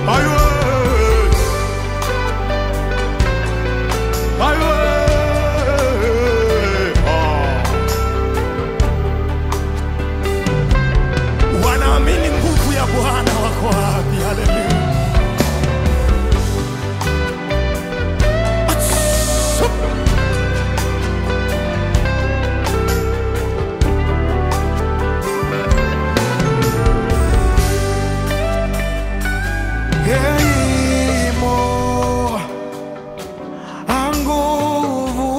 Ayo. Ayo. Ah. Wanaamini nguvu ya Bwana wako wapi? Haleluya. Atsu. Geimo anguvu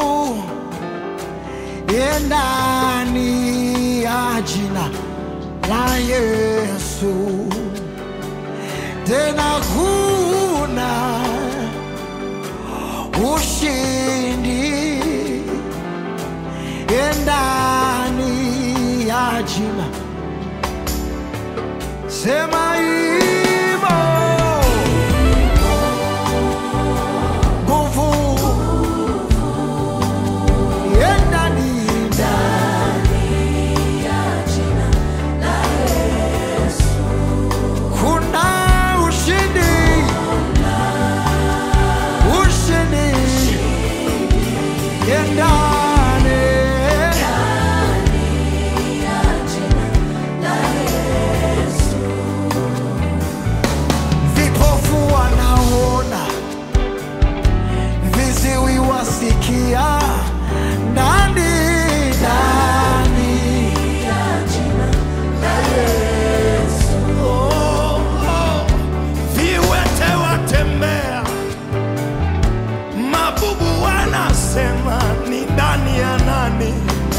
ndani ya jina la Yesu, tena kuna ushindi ndani ya jina. Sema imo nguvu ndani kuna ushindi ushindi ndani vipofu wanaona viziwi wasikia ndani ndani Oh, oh. Viwete watembea, mabubu wanasema ni ndani ya nani?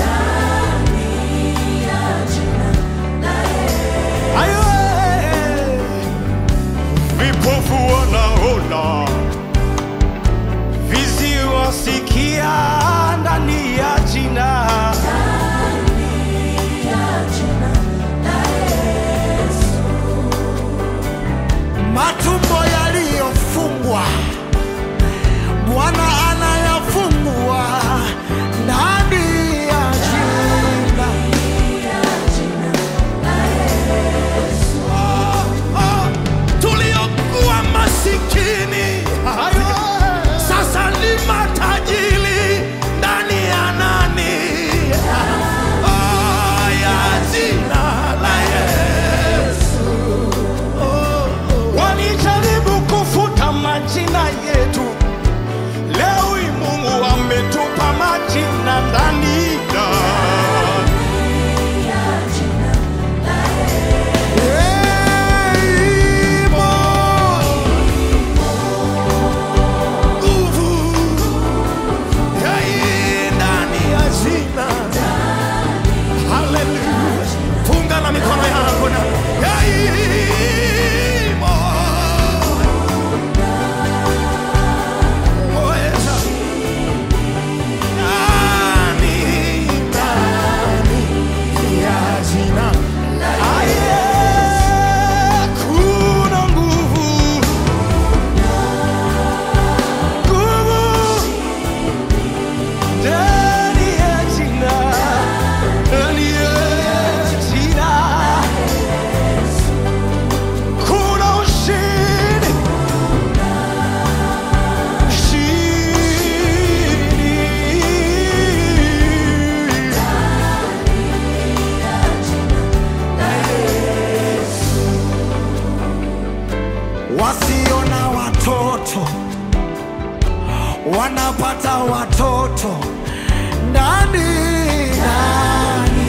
Ayo, eh. Vipofu wanaona, viziwi wasikia ndani ya jina. matumbo yaliyofungwa Bwana anayafungua ndani ya jina. Oh, tuliokuwa masikini hayo sasa ni matajiri ndani ya nani? Oh, ya jina la Yesu. Oh, oh. Walijaribu kufuta majina yetu, leo hii Mungu ametupa majina ndani ya Imo nguvu ya hii ndani ya jina. Haleluya. Funga na mikono yako na ya hii mo- Moeza. Ndani, ndani ya jina. Aye, kuna nguvu. Nguvu ndani ya jina, ndani ya jina. Kuna ushindi, ushindi. wasio na watoto wanapata watoto ndani ndani.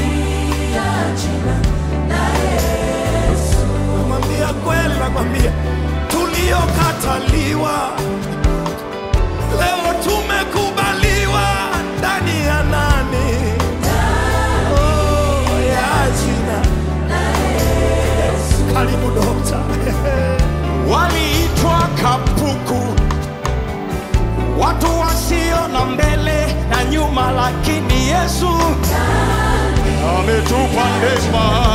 Nakwambia kweli, nakwambia tuliokataliwa leo tumekubaliwa ndani ya nani? Oh, ya jina. Karibu dokta. Waliitwa kapuku, watu wasio na mbele na nyuma, lakini Yesu ametupa neema.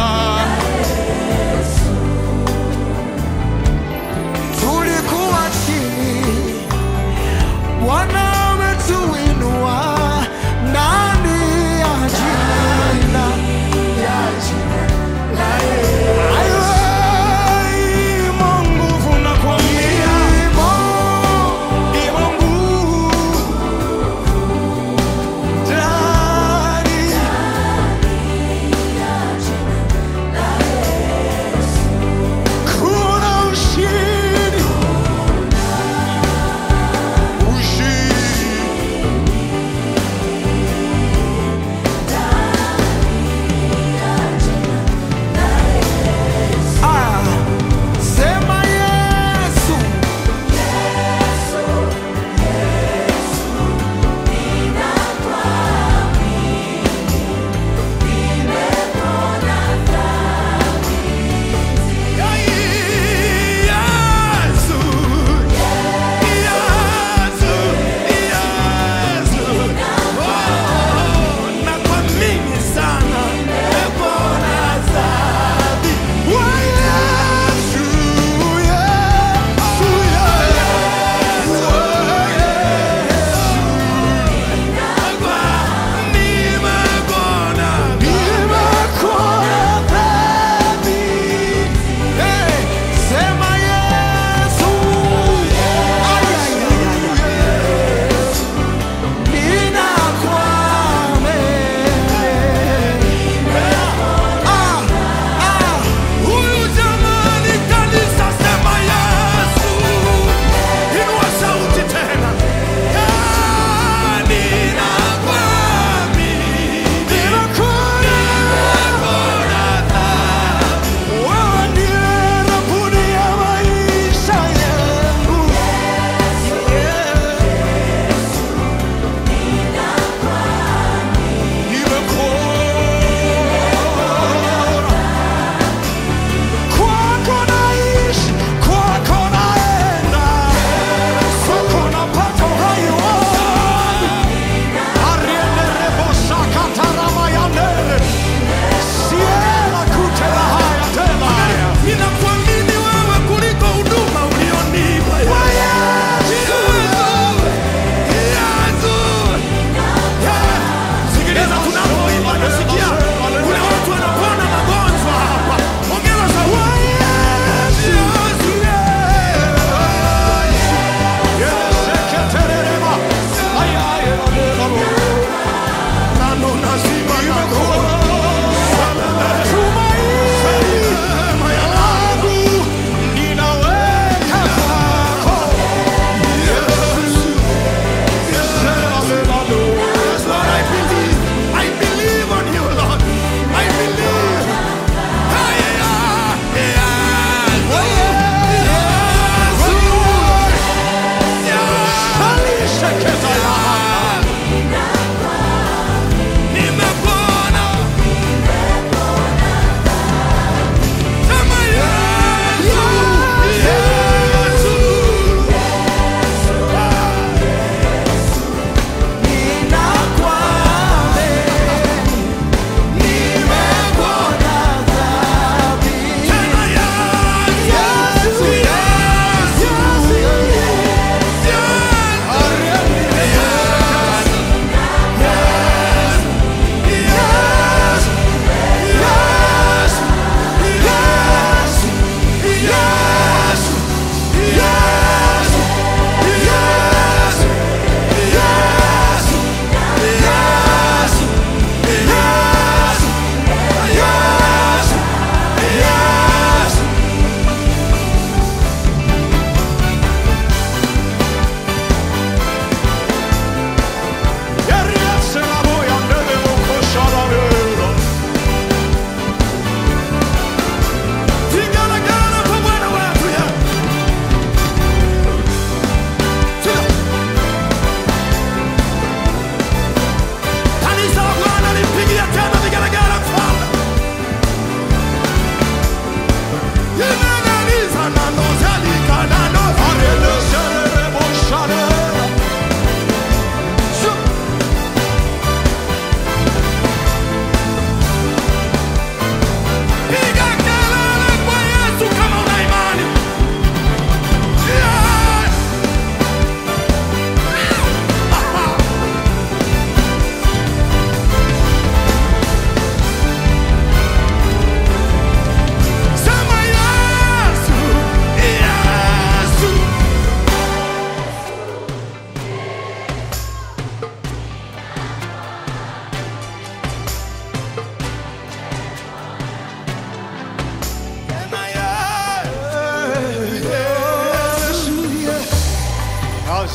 tulikuwa chini, Bwana ametuinua ndani ya jina. Ayo, imo nguvu na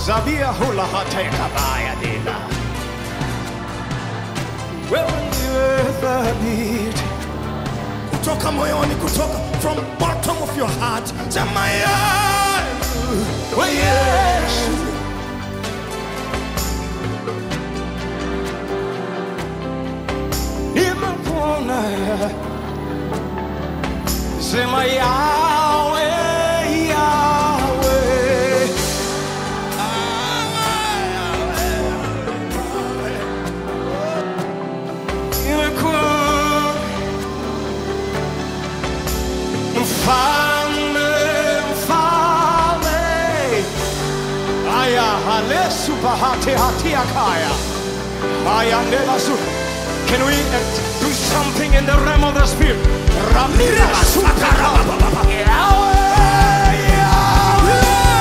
zabia hula hateka baya dila wewe ndiwe thabiti kutoka moyoni kutoka from bottom of your heart sema Yesu we Yesu nimekuona sema yawe yawe nimekuona mfalme mfalme aya halesu bahati hatia kaya aya ndebasu can we uh, do something in the realm of the spirit ramira sukara Yahweh, Yahweh,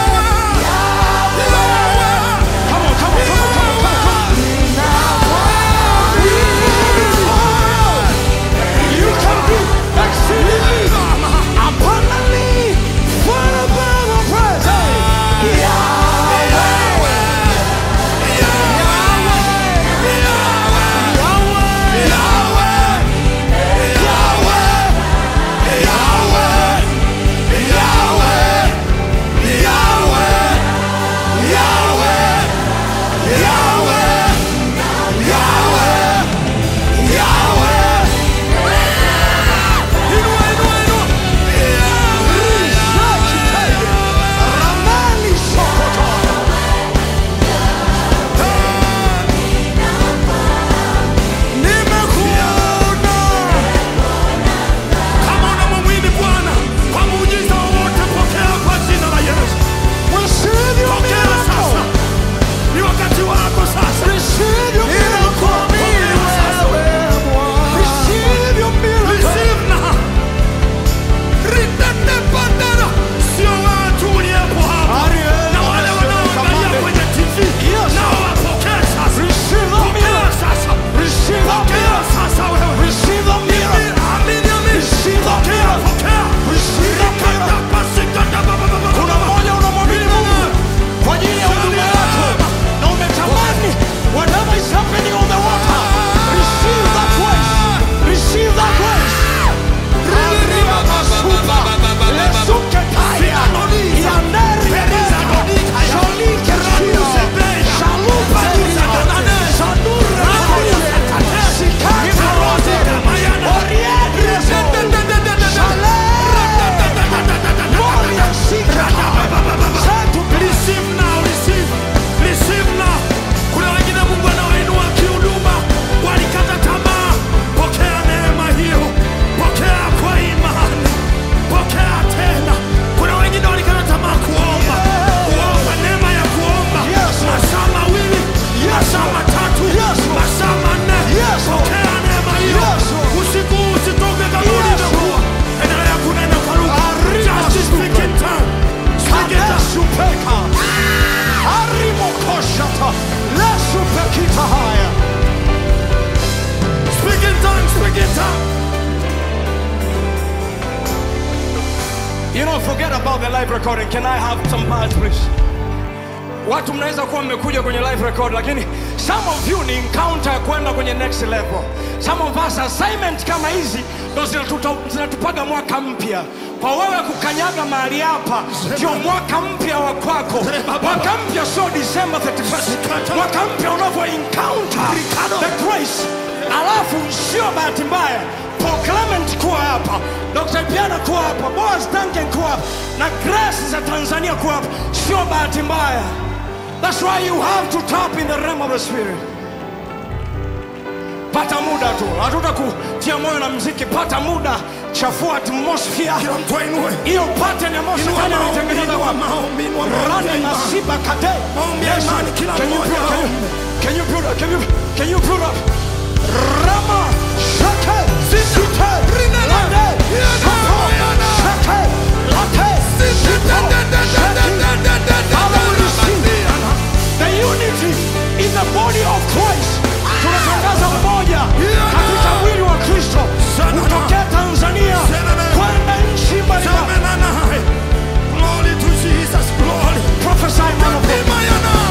Yahweh. Come on, come on, come on, come on, come on, come on. You can do exceedingly abundantly far above our prayers. Hey. Yahweh, Ramani Sokoto. Nimekuona. Kama unamwamini Bwana kwa muujiza wowote, pokea kwa jina la Yesu. Receive your Pokea miracle. sasa, ni wakati wako sasa. Receive your miracle. Receive your miracle. Receive now. Ritende bandera. Sio watu uliyepo hapa Ariel, na wale wanaoangalia kwenye TV, Yes. nao wapokee sasa. Receive the Pokea miracle. sasa. Receive the Pokea miracle. sasa wewe. Receive the miracle. Amini, amini. Receive the Pokea, miracle. pokea. Receive the miracle. Rikatapasika ba- ba- ba- ba- Kuna mmoja unamwamini Mungu kwa ajili ya huduma yako na umetamani whatever is happening on the water. Receive that grace. Receive that grace. Arriba masupa. Lesuke taya. Yandere bereza. Sholike rio. Shalupa rio. Shandura rio. Sikata rote. Oriadre zo. Shale. Moria sikata. Zetu Receive now, receive, receive now. Kuna wengine Mungu anawainua kihuduma, walikata tamaa. Pokea neema hiyo, pokea kwa imani, pokea tena. Kuna wengine walikata tamaa kuomba, kuomba neema ya kuomba Yes, Lord. masaa mawili, masaa matatu, Yes, Lord. masaa manne. Yes, Lord. Pokea neema hiyo. Yes, Lord. Usiku usitoke kama Yes, ulivyokuwa. Endelea kunena kwa lugha. Arriba, Just speak in tongue. Speak in tongue. Kadesupeka. Arimokoshata. Lesupekita haya. Speak in tongues, speak in tongues. You know, forget about the live recording. Can I have some parts, please? Watu mnaweza kuwa mmekuja kwenye live record, lakini some of you ni encounter ya kwenda kwenye next level. Some of us assignment kama hizi ndo zinatuta- zinatupaga mwaka mpya. Kwa wewe kukanyaga mahali hapa ndio mwaka mpya wa kwako. Mwaka mpya sio December 31st. Mwaka mpya unavyo encounter the grace. Alafu sio bahati mbaya Paul Clement kuwa hapa, Dr. Piana kuwa hapa, Boaz Duncan kuwa hapa na Grace za Tanzania kuwa hapa, sio bahati mbaya. That's why you have to tap in the realm of the spirit. Pata muda tu, hatutakutia moyo na mziki. Pata muda, chafua atmosphere Kila mtu ainue. hiyo pattern ya Mose Inua fanya maombi, nitengeneza inua kwa maombi, inua maombi ya rani imani. masiba kate. Maombi ya Yes, imani, kila can you mmoja put- can you- aombe. Can you put up? Can you can you put up? Rama shake site lande sopo shake late sito shake. Father, we receive the unity in the body of Christ. Tunatangaza umoja katika mwili wa Kristo kutokea Tanzania kwenda nchi mbalimbali. Semenana. Glory to Jesus, glory. Prophesy, man of God. Imayana.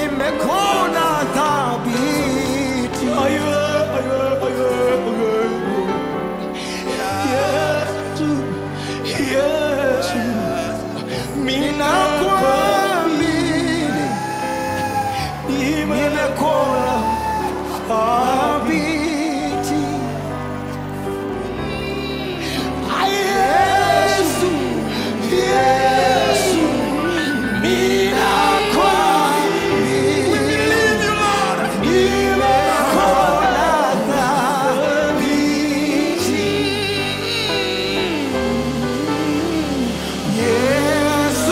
nimekuona thabiti ninakuamini nimekuona thabiti Yesu, Yesu, ninakuamini nimekuona thabiti Yesu,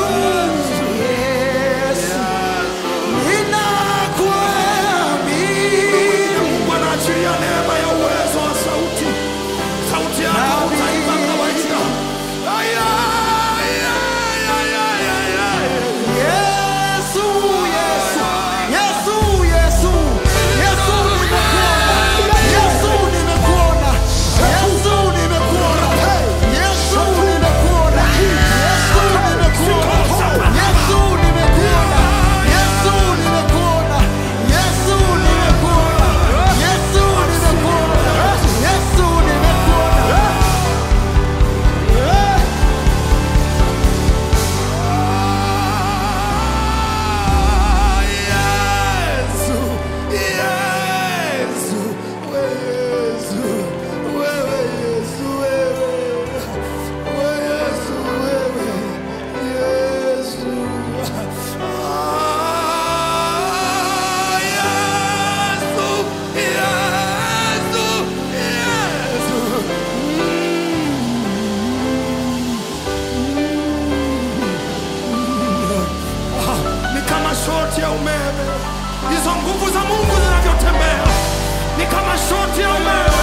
Yesu, ninakuamini Mungu anaachilia neema ya uwezo wa sauti. Sauti yako utaimba kawaida. Aya, aya, aya, aya, aya. Yesu, Yesu, Yesu, Yesu, Yesu nimekuona, Yesu nimekuona, Yesu nimekuona, Yesu nimekuona, Yesu nimekuona, Yesu nimekuona, Yesu nimekuona, Yesu nimekuona, Yesu nimekuona. Yesu, Yesu, Yesu, wewe Yesu, wewe. Wewe Yesu, wewe. Yesu. Ah, Yesu, Yesu, Yesu. ni kama shoti ya umeme. Hizo nguvu za Mungu zinavyotembea ni kama shoti ya umeme.